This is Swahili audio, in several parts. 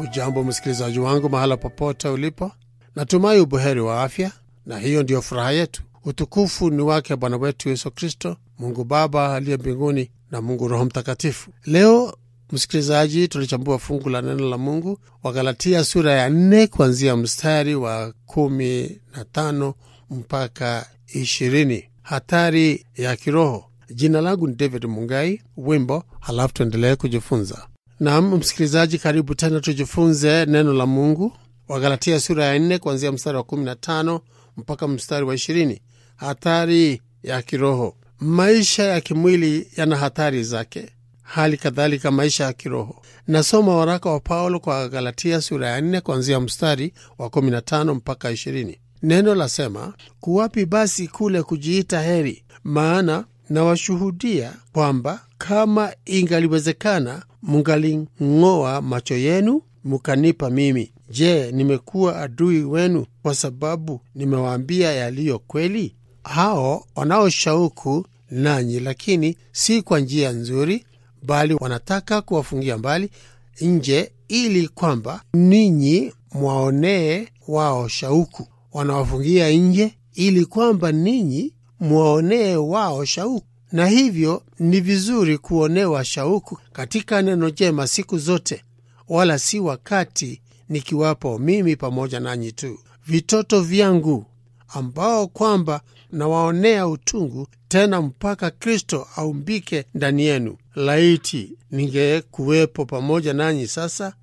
Hujambo msikilizaji wangu, mahala popote ulipo, natumai ubuheri wa afya, na hiyo ndiyo furaha yetu. Utukufu ni wake Bwana wetu Yesu Kristo, Mungu Baba aliye mbinguni na Mungu Roho Mtakatifu. Leo msikilizaji, tulichambua fungu la neno la Mungu Wagalatia sura ya nne kuanzia mstari wa kumi na tano mpaka ishirini. Hatari ya kiroho. Jina langu ni David Mungai. Wimbo halafu tuendelee kujifunza. Naam msikilizaji, karibu tena tujifunze neno la Mungu. Wagalatia sura ya nne kuanzia mstari wa kumi na tano mpaka mstari wa ishirini. Hatari ya kiroho. Maisha ya kimwili yana hatari zake, hali kadhalika maisha ya kiroho. Nasoma waraka wa Paulo kwa Galatia sura ya nne kuanzia mstari wa kumi na tano mpaka ishirini. Neno lasema, kuwapi basi kule kujiita heri? Maana nawashuhudia kwamba kama ingaliwezekana, mungaling'oa macho yenu mukanipa mimi. Je, nimekuwa adui wenu kwa sababu nimewaambia yaliyo kweli? Hao wanaoshauku nanyi, lakini si kwa njia nzuri, bali wanataka kuwafungia mbali nje, ili kwamba ninyi mwaonee wao shauku. Wanawafungia nje ili kwamba ninyi mwaonee wao shauku. Na hivyo ni vizuri kuonewa shauku katika neno jema siku zote, wala si wakati nikiwapo mimi pamoja nanyi tu. Vitoto vyangu, ambao kwamba nawaonea utungu, tena mpaka Kristo aumbike ndani yenu. Laiti ningekuwepo pamoja nanyi sasa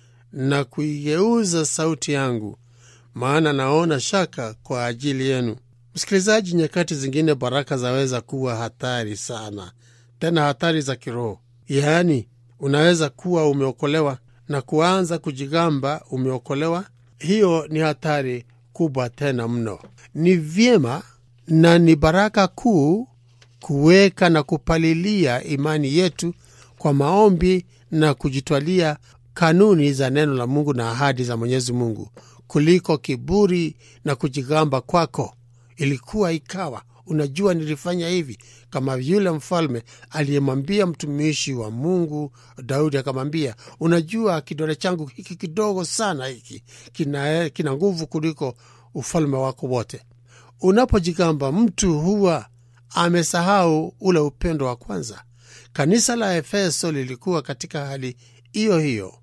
na kuigeuza sauti yangu, maana naona shaka kwa ajili yenu. Msikilizaji, nyakati zingine baraka zaweza kuwa hatari sana, tena hatari za kiroho. Yaani, unaweza kuwa umeokolewa na kuanza kujigamba umeokolewa. Hiyo ni hatari kubwa tena mno. Ni vyema na ni baraka kuu kuweka na kupalilia imani yetu kwa maombi na kujitwalia kanuni za neno la Mungu na ahadi za Mwenyezi Mungu kuliko kiburi na kujigamba kwako. Ilikuwa ikawa, unajua nilifanya hivi, kama yule mfalme aliyemwambia mtumishi wa Mungu Daudi, akamwambia unajua, kidole changu hiki kidogo sana hiki kina, kina nguvu kuliko ufalme wako wote. Unapojigamba, mtu huwa amesahau ule upendo wa kwanza. Kanisa la Efeso lilikuwa katika hali hiyo hiyo,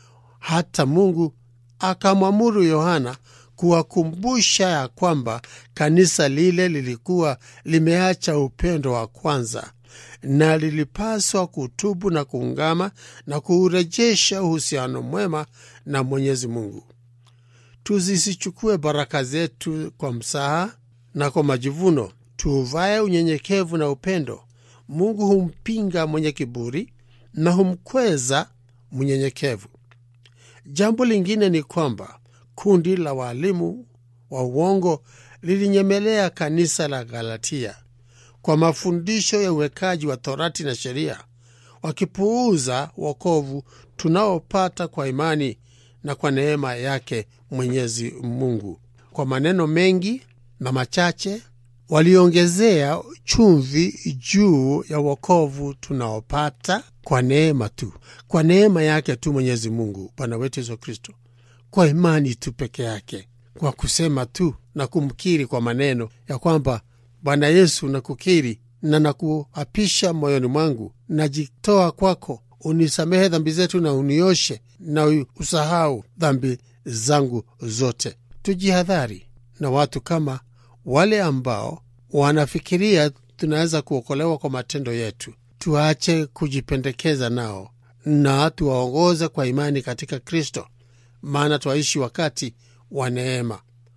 hata Mungu akamwamuru Yohana kuwakumbusha ya kwamba kanisa lile lilikuwa limeacha upendo wa kwanza na lilipaswa kutubu na kuungama na kuurejesha uhusiano mwema na Mwenyezi Mungu. Tuzisichukue baraka zetu kwa msaha na kwa majivuno, tuuvae unyenyekevu na upendo. Mungu humpinga mwenye kiburi na humkweza mnyenyekevu. Jambo lingine ni kwamba kundi la waalimu wa uongo lilinyemelea kanisa la Galatia kwa mafundisho ya uwekaji wa torati na sheria, wakipuuza wokovu tunaopata kwa imani na kwa neema yake Mwenyezi Mungu. Kwa maneno mengi na machache, waliongezea chumvi juu ya wokovu tunaopata kwa neema tu, kwa neema yake tu Mwenyezi Mungu Bwana wetu Yesu Kristo, kwa imani tu peke yake, kwa kusema tu na kumkiri kwa maneno ya kwamba Bwana Yesu, nakukiri na nakuapisha moyoni mwangu, najitoa kwako, unisamehe dhambi zetu na unioshe na usahau dhambi zangu zote. Tujihadhari na watu kama wale ambao wanafikiria tunaweza kuokolewa kwa matendo yetu. Tuache kujipendekeza nao na tuwaongoze kwa imani katika Kristo, maana twaishi wakati wa neema,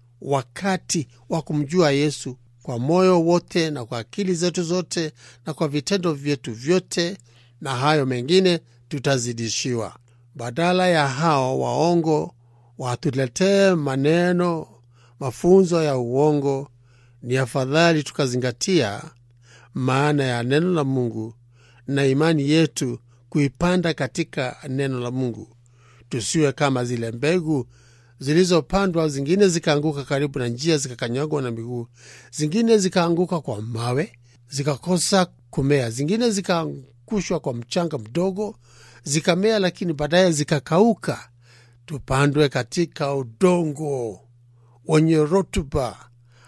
wakati wa kumjua Yesu kwa moyo wote na kwa akili zetu zote na kwa vitendo vyetu vyote, na hayo mengine tutazidishiwa. Badala ya hao waongo watuletee maneno, mafunzo ya uongo, ni afadhali tukazingatia maana ya neno la Mungu na imani yetu kuipanda katika neno la Mungu. Tusiwe kama zile mbegu zilizopandwa, zingine zikaanguka karibu na njia, zikakanyagwa na miguu, zingine zikaanguka kwa mawe, zikakosa kumea, zingine zikaangushwa kwa mchanga mdogo, zikamea, lakini baadaye zikakauka. tupandwe katika udongo wenye rutuba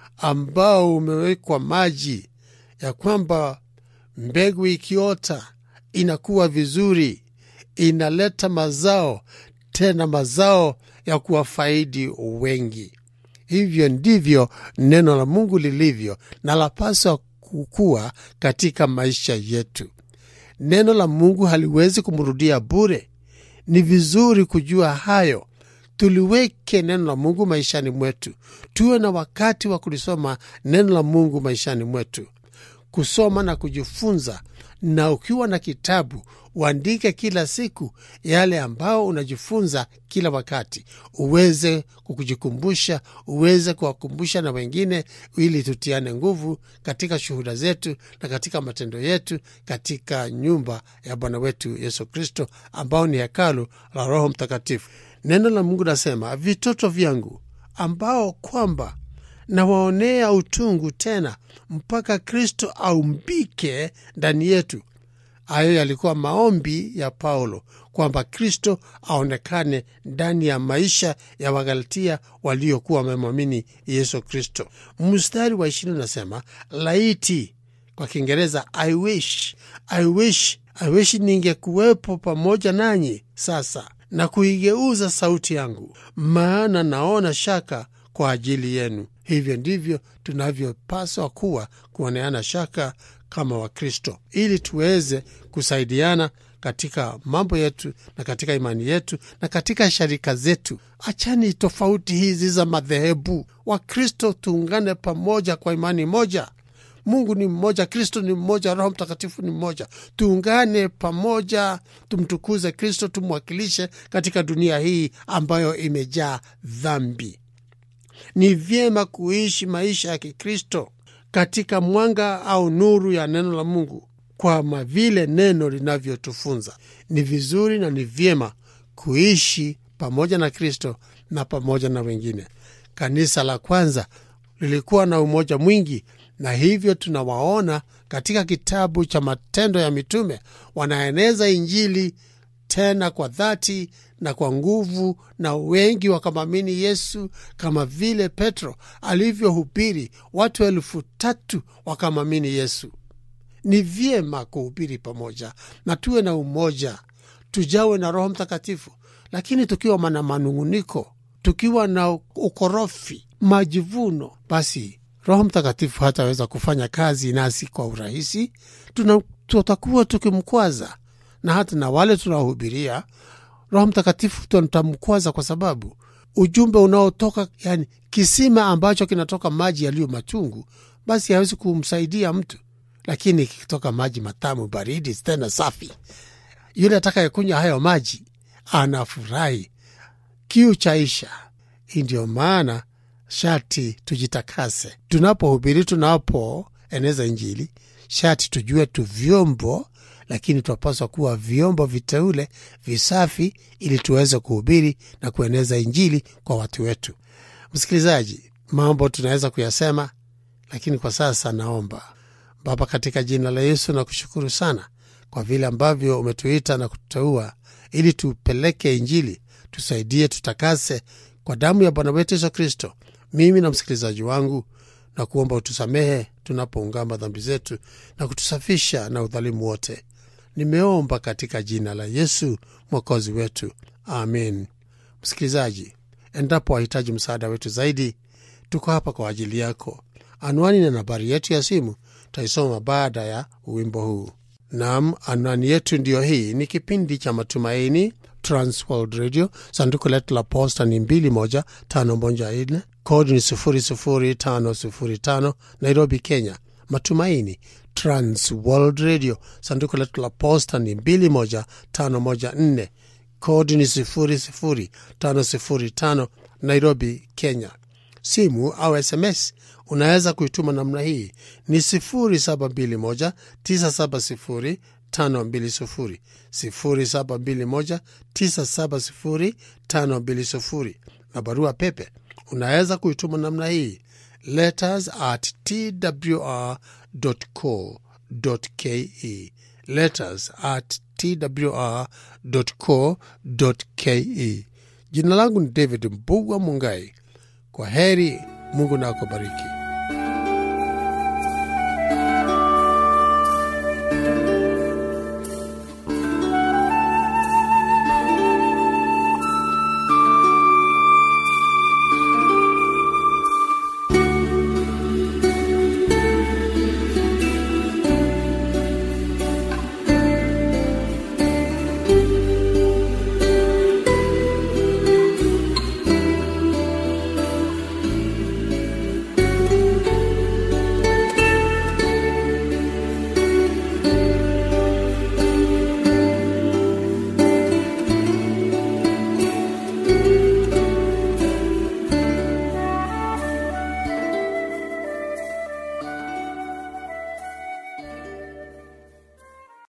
ambao umewekwa maji, ya kwamba mbegu ikiota inakuwa vizuri, inaleta mazao, tena mazao ya kuwafaidi wengi. Hivyo ndivyo neno la Mungu lilivyo na lapaswa kukua katika maisha yetu. Neno la Mungu haliwezi kumrudia bure. Ni vizuri kujua hayo. Tuliweke neno la Mungu maishani mwetu, tuwe na wakati wa kulisoma neno la Mungu maishani mwetu, kusoma na kujifunza. Na ukiwa na kitabu uandike kila siku yale ambao unajifunza kila wakati, uweze kukujikumbusha, uweze kuwakumbusha na wengine, ili tutiane nguvu katika shuhuda zetu na katika matendo yetu katika nyumba ya Bwana wetu Yesu Kristo, ambao ni hekalu la Roho Mtakatifu. Neno la Mungu nasema, vitoto vyangu ambao kwamba nawaonea utungu tena mpaka Kristo aumbike ndani yetu. Hayo yalikuwa maombi ya Paulo kwamba Kristo aonekane ndani ya maisha ya Wagalatia waliokuwa wamemwamini Yesu Kristo. Mstari wa ishirini unasema laiti, kwa Kiingereza I wish, I wish, I wish ningekuwepo pamoja nanyi sasa na kuigeuza sauti yangu, maana naona shaka kwa ajili yenu. Hivyo ndivyo tunavyopaswa kuwa, kuoneana shaka kama Wakristo, ili tuweze kusaidiana katika mambo yetu na katika imani yetu na katika sharika zetu. Achani tofauti hizi za madhehebu. Wakristo tuungane pamoja kwa imani moja. Mungu ni mmoja, Kristo ni mmoja, Roho Mtakatifu ni mmoja. Tuungane pamoja, tumtukuze Kristo, tumwakilishe katika dunia hii ambayo imejaa dhambi. Ni vyema kuishi maisha ya Kikristo katika mwanga au nuru ya neno la Mungu kwa vile neno linavyotufunza. Ni vizuri na ni vyema kuishi pamoja na Kristo na pamoja na wengine. Kanisa la kwanza lilikuwa na umoja mwingi, na hivyo tunawaona katika kitabu cha Matendo ya Mitume wanaeneza Injili tena kwa dhati na kwa nguvu, na wengi wakamwamini Yesu, kama vile Petro alivyohubiri, watu elfu tatu wakamwamini Yesu. Ni vyema kuhubiri pamoja na tuwe na umoja, tujawe na Roho Mtakatifu, lakini tukiwa na manung'uniko, tukiwa na ukorofi, majivuno, basi Roho Mtakatifu hataweza kufanya kazi nasi kwa urahisi. Tutakuwa tukimkwaza na hata na wale tunaohubiria Roho Mtakatifu tutamkwaza, kwa sababu ujumbe unaotoka, yani kisima ambacho kinatoka maji yaliyo machungu, basi hawezi kumsaidia mtu, lakini kikitoka maji matamu, baridi, tena safi, yule atakayekunywa hayo maji anafurahi, kiu chaisha. Hii ndio maana shati tujitakase tunapohubiri, tunapoeneza Injili, shati tujue tu vyombo lakini tunapaswa kuwa vyombo viteule visafi, ili tuweze kuhubiri na kueneza Injili kwa watu wetu. Msikilizaji, mambo tunaweza kuyasema, lakini kwa sasa naomba Baba, katika jina la Yesu na kushukuru sana kwa vile ambavyo umetuita na kututeua ili tupeleke Injili. Tusaidie, tutakase kwa damu ya Bwana wetu Yesu Kristo, mimi na msikilizaji wangu, na kuomba utusamehe tunapoungama dhambi zetu na kutusafisha na udhalimu wote. Nimeomba katika jina la Yesu mwokozi wetu, amen. Msikilizaji, endapo wahitaji msaada wetu zaidi, tuko hapa kwa ajili yako. Anwani na nambari yetu ya simu taisoma baada ya wimbo huu. Nam, anwani yetu ndiyo hii. Ni kipindi cha Matumaini, Transworld Radio. Sanduku letu la posta ni 21514 kodi ni 00505 Nairobi, Kenya. Matumaini Trans World Radio. Sanduku letu la posta ni 21514 kodi ni 00505 Nairobi, Kenya. Simu au SMS unaweza kuituma namna hii ni 0721 970 520 0721 970 520, na barua pepe unaweza kuituma namna hii letters at twr.co.ke, letters at twr.co.ke. Jina langu ni David Mbugwa Mungai. Kwa heri, Mungu na akubariki.